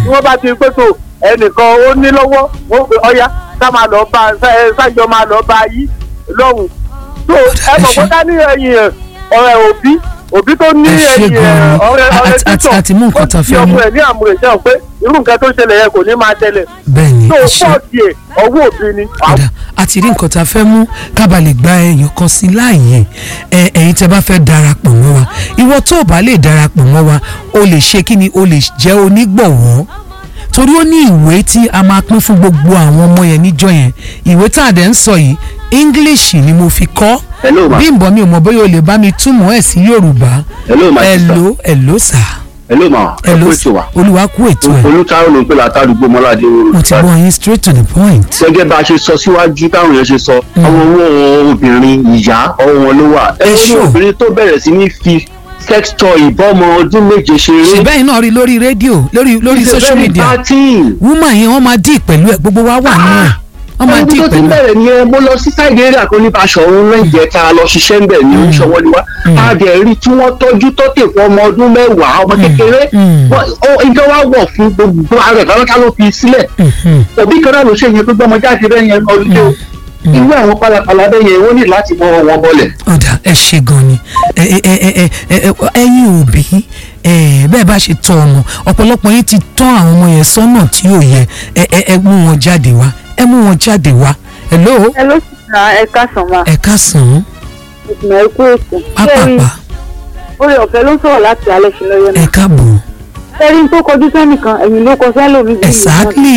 tí wọ́n bá ti pé tó ẹnìkan ó ní lọ́wọ́ wọ́n pe ọya sá máa lọ bá ẹ sájọ máa lọ bá yí lọ́hùn tó ẹ mọ̀ pé ká ní ẹ̀yìn ẹ̀ ọ̀rẹ́ òbí òbí tó ní Ẹ ṣé ẹ̀yìn ẹ̀ gan-an. ọ̀rẹ́ A- ọ̀rẹ́ àti- àti- títọ̀ àti mú nǹkan tá a fẹ́ ó ti mú. ọmọ ẹ̀ ní àmúrè sẹ́wọ̀n pé irú nǹkan tó ṣẹlẹ̀ yẹn kò ní máa tẹ̀lẹ̀ bẹ́ẹ̀ ni tó ẹ ṣe pọ̀ tiẹ̀ ọwọ́ òbí ni padà àti rí nǹkan tá a fẹ́ mú kábà lè gba èèyàn kan sí láàyè ẹ ẹ̀yin tẹ́ bá fẹ́ darapọ̀ mọ́ wa ìwọ tó o bá lè darapọ̀ mọ́ wa o lè ṣe kí ni o lè jẹ́ onígbọ̀wọ́ torí ó ní ìwé tí a máa pín fún gbogbo àwọn ọmọ yẹn níjọ́ yẹn ìwé tá a dẹ̀ ń sọ yìí english ni mo fi kọ́ Hello, ma. Bímbọ́ mi ò mọ̀ bóyá o lè bá mi túmọ̀ ẹ̀ sí yorùbá Hello, my sister. ẹ̀lò ẹ̀lò sà hello ma ẹ ẹ̀lò kú ètò wa olúwa kú ètò ẹ̀ olùtayọ ló ń pè látàdúgbò mọ́ládé mo ti gbọ́ yín straight to the point. gẹ́gẹ́ bá a ṣe sọ síwájú táwọn èèyàn ṣe sọ àwọn owó obìnrin ìyá ọwọ́ wọn ló wà Ẹ ẹ ní ṣó. obìnrin tó bẹ̀rẹ̀ sí ní fi sex toy ìbọ́mọ ọdún méje ṣeré ṣèbẹ́ yìí náà rí lórí rédíò lórí lórí social media thirteen woman yẹn wọ́n máa dì pẹ̀lú ẹ̀ gbogbo wa wà nínú ẹ̀ wọ́n máa dì ọdún tó ti pẹ̀lú ẹ̀. bẹ̀rẹ̀ ni ẹ mo lọ sí sáìdì eré àkọ́ní Baṣọ̀run rẹ̀ǹjẹ̀ tá a lọ ṣiṣẹ́ ń bẹ̀ ní oníṣòwò ni wá a dẹ̀ rí tí wọ́n tọ́jú tó tè fún ọmọ ọdún mẹ́wàá ọmọ kékeré mm. Wọ́n- ó- nǹkan wá wọ̀ fún gbogbo ara ẹ̀ kálọ́ká ló fi sílẹ̀ Mhm. òbí kan náà ló ṣe yẹn gbogbo ọmọ jáde bẹ́ẹ̀ yẹn ọdún tó irú àwọn pálapàla bẹ́ẹ̀ yẹn wọ́n ní láti mọ wọn bọ́lẹ̀. ọ̀dà ẹ ṣe gan ni ẹ ẹ ẹ ẹ ẹ ẹ ẹ̀yin òbí ẹ bẹ́ẹ̀ bá ṣe tọ́ ọmọ ọ̀pọ̀lọpọ̀ yín ti tọ́ àwọn ọmọ yẹn sọ́nà tí ò yẹ ẹ ẹ ẹ mú wọn jáde wá ẹ mú wọn jáde wá hello ẹ ló sì ra ẹ̀ka sàn máa ẹ káàsán ìgbìmọ̀ ẹ̀kú ètò. pápápá orí ọ̀fẹ́ ló ń sọ̀rọ̀ láti alẹ́ sí lọ́yọ́ ẹ náà. káàbọ̀ ẹ̀rí tó kọjú sẹ́nìkan ẹ̀yìn ló kọ sẹ́lòmí. exactly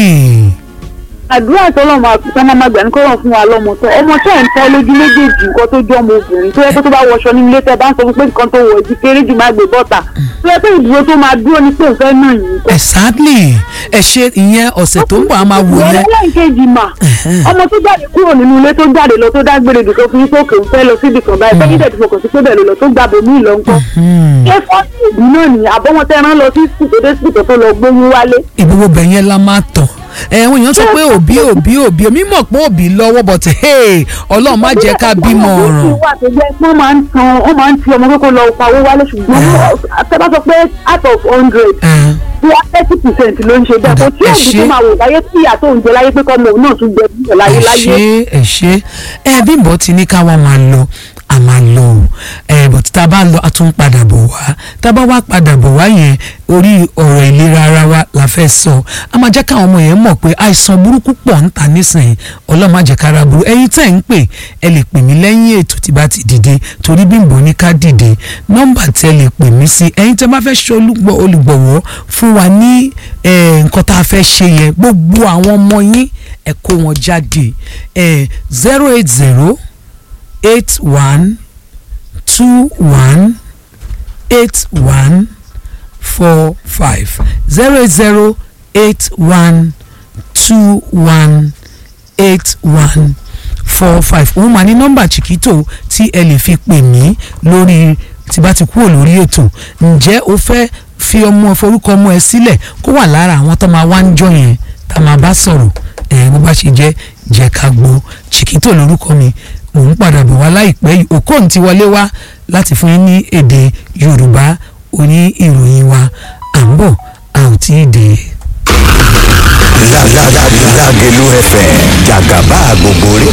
àdúrà tó lọ́mọ àkùtà máa ma gbà ní kọ́rọ̀ fún wa lọ́mọ tó ọmọ tẹ́ ẹ̀ ń tọ́ lójú méjèèjì nǹkan tó jọ́ ọmọ obìnrin tó yẹ kó tó bá wọṣọ ní ilé tẹ́ bá ń sọ fún pé nǹkan tó wọ̀ ju kéré jù má gbé bọ́ta tó yẹ pé ìdúró tó máa dúró ní pé òfẹ́ náà yìí kọ́. exactly ẹ ṣe ìyẹn ọ̀sẹ̀ tó ń bọ̀ a máa wò ìwọ yẹn lẹ́yìnkejì mà ọmọ tó jáde kúrò nínú ilé tó jáde lọ tó dágbére dùn tó fi ní sókè ń fẹ́ lọ síbi kan báyìí fẹ́yìn tẹ̀ ti fọkàn sí pé bẹ́ẹ̀ ló lọ tó gbàbọ̀ mí lọ ńkọ́. ṣé fọ́ọ̀tì ìdí náà ni àbọ̀wọ́n tẹ́ rán lọ sí sùkúl tó dé sùkúl tó lọ gbóyún wálé. ìgbogbo bẹ̀ yẹn la máa tàn ẹ̀wọ̀n èèyàn sọ pé òbí òbí òbí omi mọ̀ pé òbí lọ́wọ́ but hey ọlọ́run má jẹ́ ká bímọ ọ̀ràn wà tó jẹ́ pé wọ́n máa ń tan wọ́n máa ń ti ọmọ kókó lọ pawó wálé ṣùgbọ́n àtẹ́bá sọ pé out of hundred Ẹn, bí wá thirty percent ló ń ṣe bẹ́ẹ̀ kò tí Ẹ òbí ṣé. tó máa wò láyé tí ìyá tó ń jẹ láyé pé kọ́mọ òun náà tún jẹ bí láyé ẹ láyé. ṣe ẹ ṣe ẹ Bímbọ́ ti ní ká wá máa lọ a máa lọ o ẹ but tá a bá lọ a tún padà bọ̀ wá tá a bá wá padà bọ̀ wá yẹn orí ọ̀rọ̀ ìlera ara wa la fẹ́ sọ a máa jẹ́ káwọn ọmọ yẹn mọ̀ pé àìsàn burúkú pọ̀ ń ta nísìnyí ọlọ́run má jẹ́ kára burú ẹ̀yin tẹ́ ń pè ẹ lè pè mí lẹ́yìn ètò tí bá ti dìde torí Bímbọ́ ní ká dìde nọ́mbà tẹ́ lè pè mí sí ẹ̀yin tẹ́ bá fẹ́ ṣe olùgbọ̀- olùgbọ̀wọ́ fún wa ní eh, nǹkan tá a fẹ́ ṣe yẹn gbogbo àwọn ọmọ yín ẹ kó wọn jáde zero eight zero eight one two one eight one four five zero eight zero eight one two one eight one four five òun mà ní nọ́mbà chiquito tí ẹ lè fi pè mí lórí tí bá ti kúrò lórí ètò ǹjẹ́ o fẹ́ fi ọmọ forúkọ ọmọ ẹ sílẹ̀ kó wà lára àwọn tó máa wá ń jọ yẹn tá a máa bá sọ̀rọ̀ ẹ̀ bó bá ṣe jẹ́ jẹ́ ká gbọ́ chiquito lórúkọ mi mò ń padà bọ̀ wá láìpẹ́ yìí okon ti wọlé wá láti fún yín ní èdè yorùbá oní ìròyìn wa à ń bọ̀ a ò tí ì dé. Lágẹ̀lú FM jàgàbá gbogbo rédíò